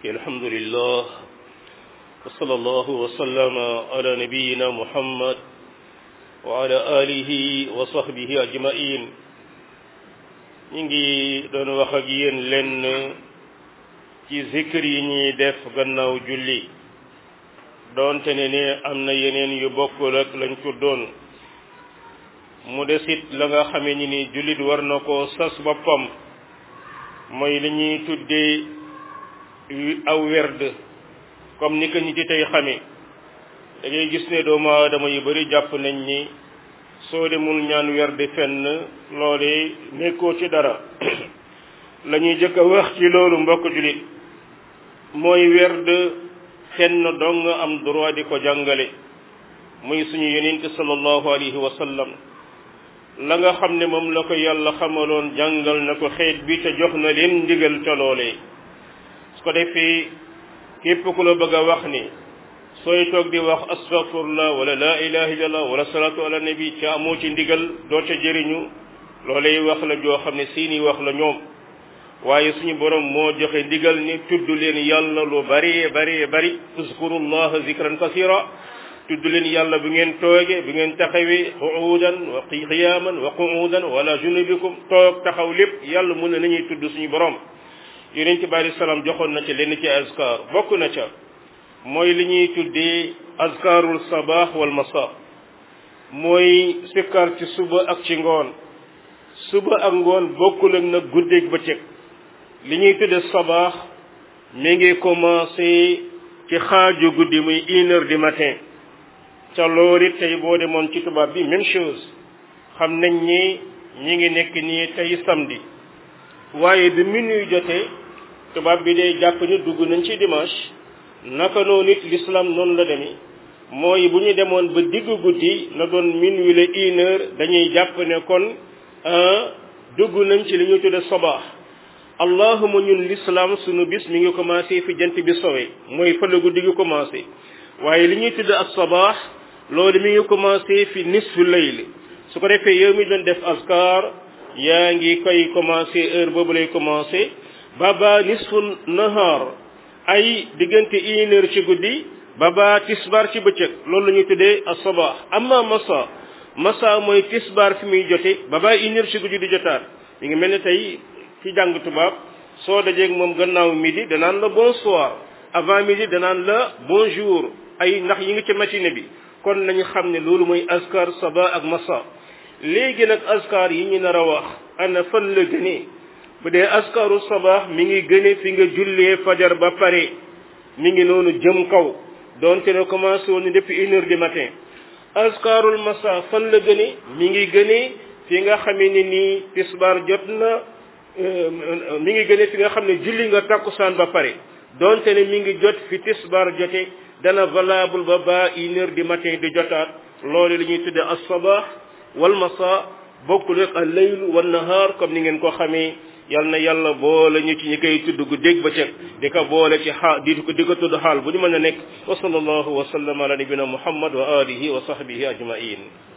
الحمد لله وصلى الله وسلم على نبينا محمد وعلى آله وصحبه أجمعين نيجي دون وخجين لن ci zikr yi ñuy def gannaaw julli doonte ne ne am na yeneen yu bokkul ak lañ ko doon mu desit la nga xamee ni ni jullit war na ko sas boppam mooy li ñuy tuddee aw werd comme ni ko ñi ci tey xamee da ngay gis ne doomu aadama yu bari jàpp nañ ni soo demul ñaan werd fenn loole nekkoo ci dara la ñuy jëkk a wax ci loolu mbokk jullit mooy werd fenn dong am droit di ko jàngale muy suñu yonent sallallahu alayhi wa sallam la nga xam ne moom la ko yàlla xamaloon jàngal na ko xeet bi te jox na leen ndigal ca loolee su ko defee képp ku la bëgg a wax ni sooy toog di wax astaghfirullah wala la ilaha illallah wala salatu ala nabi ca amoo ci ndigal doo ca jëriñu loolee wax la joo xam ne seeni wax la ñoom waaye suñu borom moo joxe ndigal ni tudd leen yàlla lu bari bari bari uzkurullaha zikran kasira tudd leen yàlla bi ngeen tooge bi ngeen taxawee qu'udan wa qiyaman wa qu'udan wala junubikum toog taxaw lépp yàlla mun na nañuy tudd suñu borom yonent bi alei salaam joxoon na ca lenn ci azkar bokk na ca mooy li ñuy tuddee azkarul sabah wal masa mooy sikkar ci suba ak ci ngoon suba ak ngoon bokkul ak nag guddeeg bëccëg li ñuy tudde sabaax mi ngi commencé ci xaaju guddi muy une heure du matin ca loolu it tey boo demoon ci tubaab bi même chose xam nañ ni ñi ngi nekk nii tey samedi waaye bi minuit jotee tubaab bi day jàpp ni dugg nañ ci dimanche naka noonu it l'islam noonu la demee mooy bu ñu demoon ba diggu guddi na doon minuit la une heure dañuy jàpp ne kon dugg nañ ci li ñuy tudde sabaax allahuma ñun l'islam sunu bis mi ngi commencé fi jant bi sowe mooy fa la guddi gi commencé waaye li ñuy tudd ak sabaax loolu mi ngi commencé fi nisfu layl su ko defee yow mi doon def askar yaa ngi koy commencé heure boobu lay commencé baba nisfu nahar ay diggante une heure ci guddi baba tisbar ci bëccëg loolu la ñuy tuddee ak sabaax amma masa masa mooy tisbar fi muy jote baba une heure ci guddi di jotaat mi ngi mel ne tey ci jàng tubaab soo dajeeg moom gannaaw midi danaan la bonsoir avant midi danaan la bonjour ay ndax yi ngi ci matinée bi kon nañu xam ne loolu mooy askar saba ak masa léegi nag askar yi ñu nar a wax ana fan la gënee bu dee askaru sabaax mi ngi gëne fi nga jullee fajar ba pare mi ngi noonu jëm kaw donte ne commencé woon depuis une heure du matin askarul masa fan la gëne mi ngi gënee fi nga xamee ne nii tisbaar jot na mi ngi gëne fi nga xam ne julli nga takkusaan ba pare donte ne mi ngi jot fi tisbaar jote dana valable ba ba une heure du matin di jotaat loolu la ñuy tudde as-sabah wal masa bokkul ak al-layl wan nahar comme ni ngeen ko xamee yal na yàlla boole ñu ci ñi koy tudd gu dégg ba cëg di ko boole ci xaal di ko di ko tudd xaal bu ñu mën a nekk wa sallallahu wa sallam ala nabina muhammad wa alihi wa sahbihi ajmain